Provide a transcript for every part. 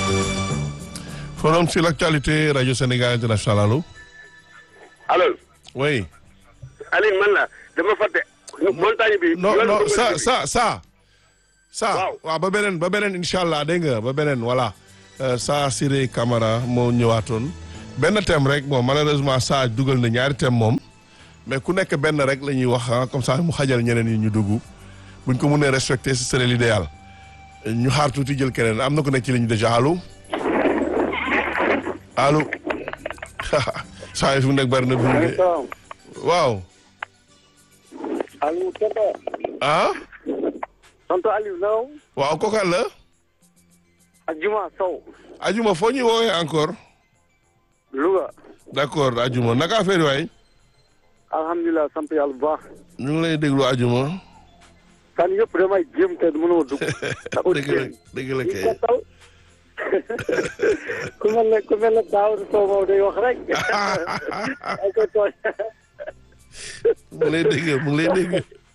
Forum sur l'actualité Radio Sénégal International allo. allo. oui. Aline man la dama fàtte. montagne bi. non yoon non bu ça bi. ça ça. ça Waaw. waaw ba beneen ba beneen incha allah dégg nga ba beneen voilà. Euh, ça Siré Camara moo ñëwaatoon. benn thème rek bon malheureusement ça dugal na ñaari thème moom. mais ku nekk benn rek la ñuy wax ah comme ça mu xajal ñeneen yi ñu dugg. buñ ko mënee respecter ce serait l'idéal. ñu xaar tuuti jël keneen am na ku nekk ci ligne déjà allo. allo. saa yi fi mu nekk bari na bu de waaw. Aliou Tonton. ah. Tonton Aliou Ndaw. waaw kooku la. ak Juma Sow. ajuma foo ñuy woowee encore. Louga. d'accord ajuma naka affaire yi waay. alhamdulilah sant yàlla bu baax. ñu ngi lay déglu ajuma. kan yëpp damay jéem te mënuma dugg. dëgg la dëgg la kay. ku mel ne ku mel ne Daouda Sow moom day wax rek. ay ko tooñ. mu ngi lay dégg mu ngi lay dégg.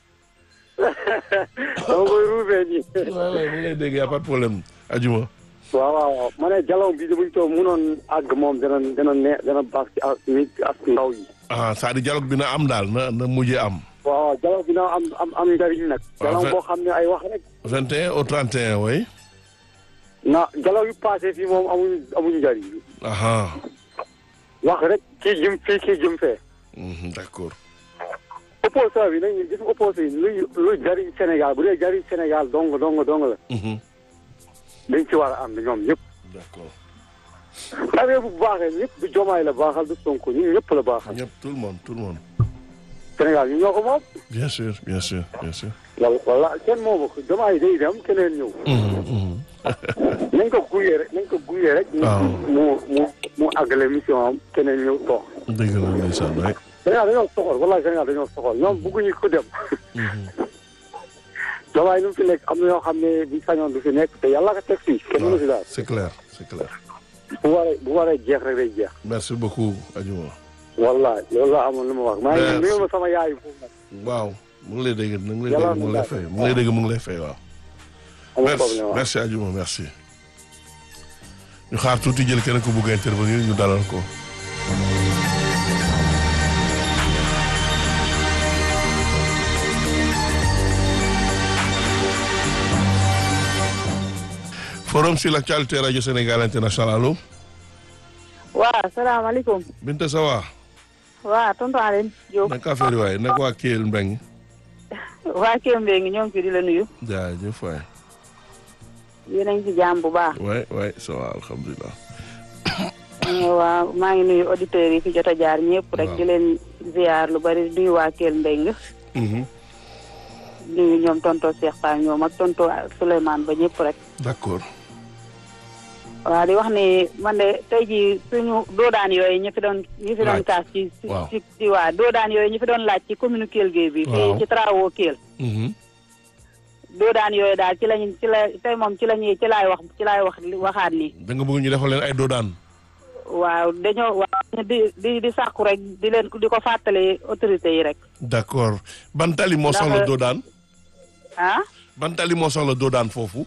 dama koy ruubee nii. waaw waaw mu ngi lay dégg y a pas de problème ajuma. waaw waaw waaw ma ne jalon bi buñ ko mënoon àgg moom dana dana ne dana baax ci ak nit ak ndaw yi. ah c'est-à-dire dialogue bi na am daal na na mujjee am. waaw jalon bi na am am am njariñ nag. Waaw, jalon fait- boo xam ne ay wax rek. 21 au 31 way na jalon yu passé fii moom amuñu amuñu njariñ. aha wax rek kii jëm fii kii jëm fee. mhm, d'accord. opposition bi nañu gis opposition yi luy luy jariñ Sénégal bu dee jariñ Sénégal dong dong dong la. mhm, dañ ci war a ànd ñoom ñëpp. d'accord affaire bu baaxee ñëpp du jomaay la baaxal du sonko ñun ñëpp la baaxal. ñëpp tout le monde tout le monde. Sénégal ñu ñoo ko moom. bien sûr bien sûr bien sûr. wala wala kenn moomu ko jomaay day dem keneen ñëw. Mhm, mhm. nañ ko guyee rek nañ ko guyee rek. waaw. mu mu mu àggale mission am keneen ñëw toog. dëgg la ndeysaan waay. Sénégal dañoo soxal wala Sénégal dañoo soxal ñoom bëgguñu ko dem. Mhm. jomaay nu mu fi nekk am na ñoo xam ne bu sañoon du fi nekk te yàlla ko teg fii kenn mënu fi daal. c'est clair c'est clair. bu waree bu waree jeex rek day jeex. merci beaucoup ajuma. wallaay loolu laa amoon lu ma wax. maa ngi Merci. nuyu ma sama yaay foofu nag. waaw mu ngi lay dégg mu ngi lay Yàlla dégg mu ngi lay fay mu ngi lay dégg mu ngi lay fay waaw. amul merci problème waaw. merci ajuma merci. ñu xaar tuuti jël keneen ku bugg a intervenir ñu dalal ko. forum sur l'actualité radio Sénégal international allo. waaw salaamaaleykum Binta Sawa. waaw tonton Aline Diop naka affaire yi waaye naka waa Kelle Mbengue. waa Kelle Mbengue ñoo ngi fi di la nuyu jaajëf waay. yéen a ngi ci jàmm bu baax waay waay ça va alhamdulilah. waaw maa ngi nuyu auditeurs yi fi jot a jaar ñëpp rek Waaw. di leen ziar lu bari di nuyu waa Kelle Mbengue Mhm. di nuyu ñoom tonton Cheikh Fall ñoom ak tonton Souleymane ba ñëpp rek d'accord. waaw di wax ni man de tey jii suñu doodaan yooyu ñu fi doon ñu fi doon Laaj. kaas ci ci Waaw. ci ci waa doodaan yooyu ñu fi doon laaj ci commune Kelle Gueye bi Waaw. fii ci travaux Kelle Mhm. doodaan yooyu daal ci lañ ci la tey moom ci la ñuy ci laay wax ci laay wax waxaat ni da nga bëgg ñu defal leen ay doodaan. waaw dañoo waaw di di di sàkku rek di leen di ko fàttali autorités yi rek d'accord ban tali moo Ndax- soxla doodaan. ah ban tali moo soxla doodaan foofu.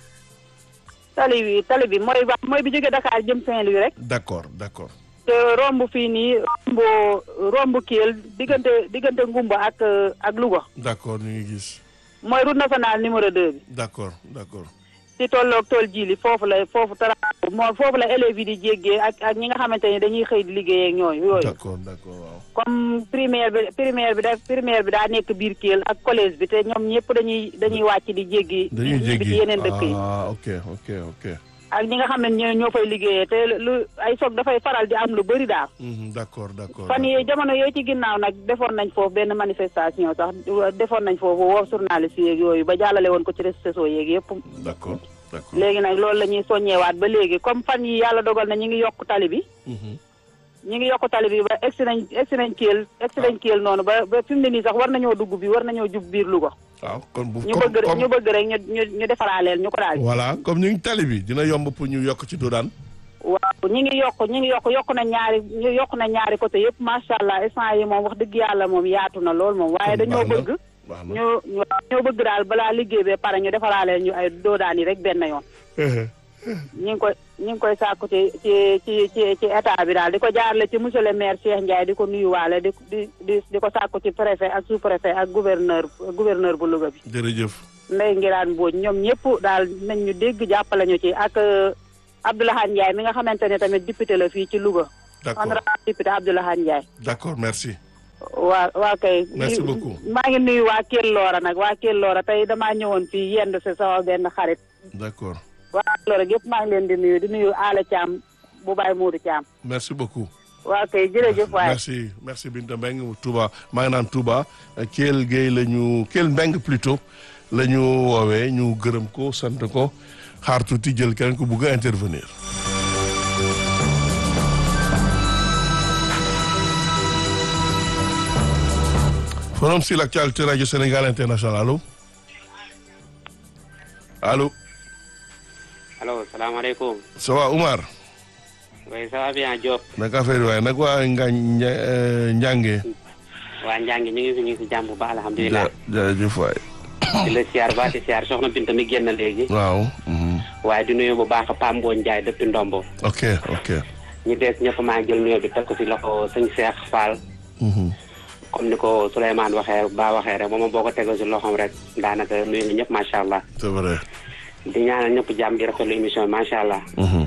tali bi tali bi mooy ba mooy bi jóge Dakar jëm Saint-Louis rek d'accord d'accord. te romb fii nii romb romb Kiel diggante diggante Ngumba ak ak Louga d'accord ñu ngi gis. mooy route nationale numéro 2 bi d'accord d'accord. ci tolloog tool jili foofu la foofu tara moo foofu la élèves yi di jéggee ak ak ñi nga xamante ni dañuy xëy di liggéey ak ñooyu yooyu d'accord d'accord waaw. comme primaire bi primaire bi da primaire bi daa nekk biir Kiel ak collège bi te ñoom ñëpp dañuy dañuy wàcc di jéggi dañuy ñibbi jéggi ci yeneen dëkk yi ah ok ok ok. ak ñi nga xam ne ñoo ñoo fay liggéeyee te lu ay soog dafay faral di am lu bëri daal Mhm, d'accord d'accord. fan yii jamono yooyu ci ginnaaw nag defoon nañ foofu benn manifestation sax defoon nañ foofu woo journaliste yeeg yooyu ba jàllale woon ko ci réseaux sociaux yeeg yëpp d'accord d'accord. léegi nag loolu la ñuy soññewaat ba léegi comme fan yi yàlla dogal na ñu ngi yokk tali bi Mhm. ñu ngi yokk tali bi ba egsi nañ egsi nañ Kiel egsi nañ Kiel noonu ba ba fi mu ne nii sax war nañoo dugg bi war nañoo jub biir Louga waaw kon bu ñu comme bëgg rek ñu comme bëgg rek ñu ñu ñu defaraaleel ñu ko daal voilà comme ñu ngi tali bi dina yomb pour ñu yokk ci doodaan. waaw ñi ngi yokk ñi ngi yokk yokk na ñaari ñu yokk na ñaari côté yëpp macha allah instant yi moom wax dëgg yàlla moom yaatu na lool moom waaye Kon dañoo baax na. bëgg baax na. ñu ñu ñoo bëgg daal balaa liggéey bee pare ñu defaraaleel ñu ay doodaan yi rek benn yoon ñu ngi koy ñu ngi koy sàkku ci ci ci ci ci état bi daal di ko jaarale ci monsieur le maire Cheikh Ndiaye di ko nuyuwaale di di di di ko sàkku ci préfet ak sous préfet ak gouverneur gouverneur bu Louga bi. jërëjëf Ndeye Ngiraan Mbodj ñoom ñëpp daal nañ ñu dégg jàppale ñu ci ak euh, Abdoulaye Ndiaye mi nga xamante ne tamit député la fii ci Louga. d'accord honorable député Abdoulaye Ndiaye. d'accord merci waa waa kay. Merci beaucoup. maa ngi nuyu waa Kell Loora nag waa Kell Loora tey damaa ñëwoon fii yendu si sama benn xarit. d'accord waa Kell Loora gépp maa ngi leen di nuyu di nuyu Aala Thiam bu Baye Mourou Thiam. merci beaucoup waa kay jërëjëf waay. merci merci Binta Mbengue Touba maa ngi naan Touba Kell Gueye la ñu Kell Mbengue plutôt la ñu woowee ñu gërëm ko sant ko xaar tuuti jël keneen ko bugg a intervenir. forum sur l'actualité radio Sénégal international allo allo allo salaamaaleykum ça va Oumar oui ça va bien Diop naka affaire yi waaye nag waa Ngañ Njànge waa Njàngi ñu ngi fi ñu ngi si jàmm bu baax alhamdulilah jërëjëf waay di la siyaar ba di siyaar soxna Binta mi génn léegi waaw mhm. waaye di nuyu bu baax Pam Mbooñ Njaay depuis Ndombo ok ok ñu dees ñëpp maa ngi jël nuyoo bi teg ko si loxo sëñ Cheikh Fall Mhm. comme ni ko Souleymane waxee ba waxee rek moom boo ko tegoo si loxoom rek daanaka nuyu nga ñëpp macha allah c'est vrai di ñaanal ñëpp jàmm di rafetlu émission bi macha allah Mhm.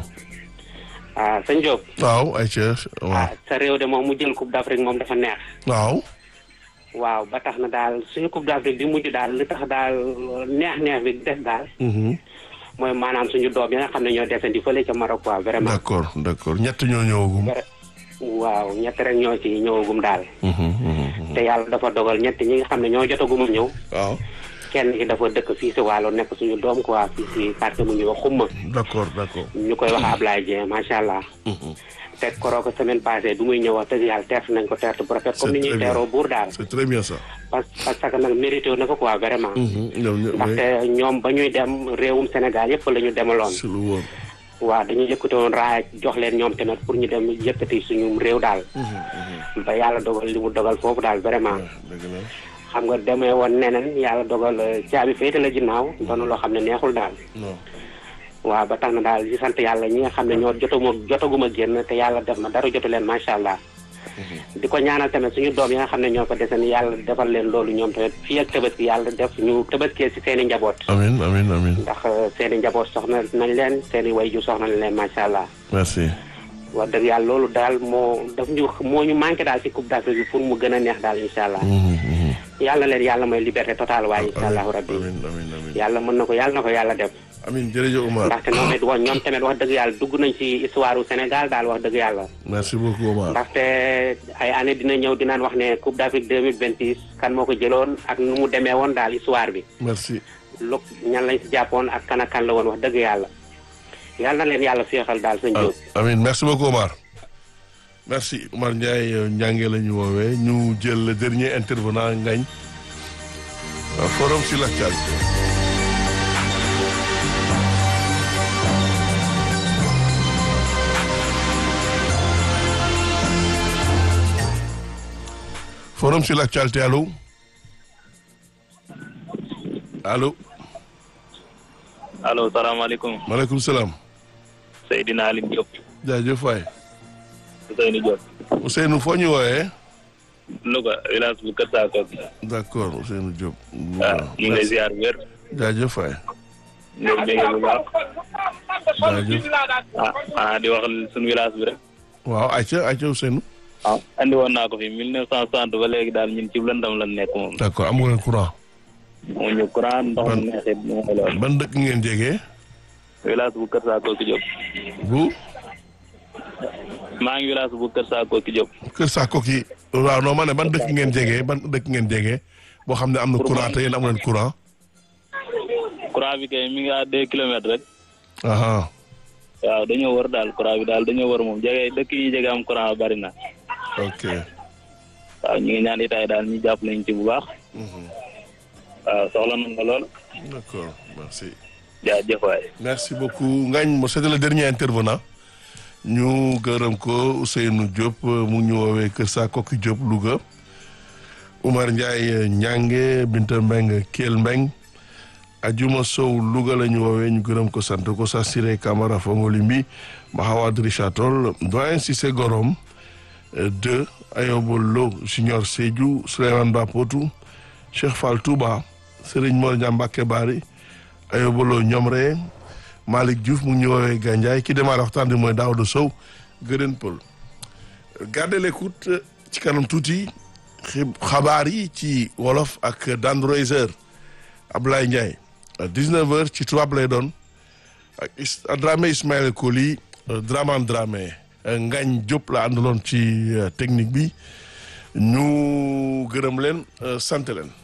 ah sëñ Diop waaw Aïcha waaw ah sa réew de moom mu jël coupe d'Afrique moom dafa neex waaw waaw ba tax na daal suñu coupe d'Afrique bi mujj daal li tax daal neex neex bi des daal Mhm. mooy maanaam suñu doom yi nga xam ne ñoo desandi fële ca Maroc quoi vraiment. d'accord d'accord ñett ñoo ñëwagum Vra- waaw ñett rek ñoo ci ñëwagum daal. Mhm, mhm. te yàlla dafa dogal ñett ñi nga xam ne ñoo jotagum a ñëw. waaw kenn ki dafa dëkk fii si Waalo nekk suñu doom quoi fii si quartier mu ñuy wax xumma d'accord d'accord ñu koy wax Ablaye Dieng macha allah. Mhm. te koroo ko semaine passée du muy ñëw wax dëgg yàlla teert nañ ko teert bu rafet comme ni C'est ñuy très bien. teeroo buur daal. c'est très bien ça parce parce que nag mérité na ko quoi vraiment. Mhm. ñoom ñoom ndaxte ñoom ba ñuy dem réewum Sénégal yëpp la ñu demaloon. si lu wóor waaw dañu yëkkati woon raaya jox leen ñoom tamit pour ñu dem yëkkati suñu réew daal ba yàlla dogal li mu dogal foofu daal vraiment dëgg la xam nga demee woon neneen yàlla dogal euh, caabi féete la ginnaaw doon loo xam ne neexul daal non waaw ba tax na daal di sant yàlla ñi nga xam ne ñoo jotuma jotaguma génn te yàlla def na dara jotu leen macha allah di ko ñaanal tamit suñu doom yi nga xam ne ñoo ko desen yàlla defal leen loolu ñoom tamit fii ak tabaski yàlla def ñu tabaskee si seen i njaboot amin amin amin ndax euh, seen i njaboot soxna nañ leen seen i wayju soxna nañ leen macha allah merci wax dëgg yàlla loolu daal moo daf ñu moo ñu manqué daal ci coupe d'Afrique bi pour mu gën a neex daal incha allah Mhm, mhm. yàlla leen yàlla mooy liberté totale waaye incha allahu rabbi amin amin amin yàlla mën na ko yàlla na ko yàlla def amin jërëjëf Oumar ndaxte ñoom it wax ñoom tamit wax dëgg yàlla dugg nañ ci histoire u Sénégal daal wax dëgg yàlla merci beaucoup Oumar ndaxte ay année dina ñëw dinaan wax ne coupe d'Afrique 2026 kan moo ko jëloon ak nu mu demee woon daal histoire bi merci lu ñan lañ si jàppoon ak kan ak kan la woon wax dëgg yàlla yàlla na leen yàlla féexal daal sëñ Diop amin merci beaucoup Omar merci Omar Ndiaye njànge la ñu woowee ñu jël le dernier intervenant ngañ Euh, forum sur l'actualité forum sur l'actualité allô allô allo salaamaaleykum maaleykum salaam Seydina Aline Diop jaajëf waay Ousseynou Diop Ousseynou foo ñu wooyee Louga village bu Kër Saakok d'accord Ousseynou Diop. waaw ñu ngi lay ziar wér jaajëf waay. ñu ngi bu baax jaajëf. ah ah di wax suñu village bi rek waaw ayca ayca Ousseynou. ah andi woon naa ko fi mille neuf cent soixante ba léegi daal ñun ci lëndam lan nekk moom d'accord amu leen courant. mu ñu courant ndox mu neexit mu ngi lool ban dëkk ngeen jege. village bu Kër Saakok Diop bu maa ngi village bu Kër Saakok Diop Kër Sakoki. waaw non ma ne ban dëkk ngeen jege ban dëkk ngeen jege boo xam ne am na courant te yéen amu leen courant. courant bi kay mi ngi à deux kilomètres rek aha waaw dañoo wër daal courant bi daal dañoo wër moom jege dëkk yi jege am courant bari na ok. waaw ñu ngi ñaan itaay daal ñu jàpp lañ ci bu baax waaw soxla nañ ko lool d'accord merci. jaajëf waay merci beaucoup Ngagne mo c'était le dernier intervenant ñu gërëm ko Ousseynou Diop mu ngi ñu woowee Kër Sakoki Diop Louga Oumar Ndiaye Ñange Binta Mbeng Kell Mbeng Ajuma Sow Louga la ñu woowee ñu gërëm ko sant ko sa Siré Camara Fongolimbi Mahawad Richard Toll doyen Cissé Gorom deux Ayobo Lo Junior Sédhiou Souleymane Ba Potou Cheikh Fall Touba Serigne Mor Ndiambake Bari Ayobo Lo Ñomre Malick Diouf mu ngi ñu woowee Gandiaye ki démarre waxtaan bi mooy Daouda Sow Gëdën Pël gardez l'écoute ci kanam tuuti xabaar yi ci wolof ak Dan Reiser Ablaye Ndiaye 19h ci tubaab lay doon ak Dramé Ismaël Koli Draman Dramé Ngañ Diop la àndaloon ci technique bi ñu gërëm leen sant leen.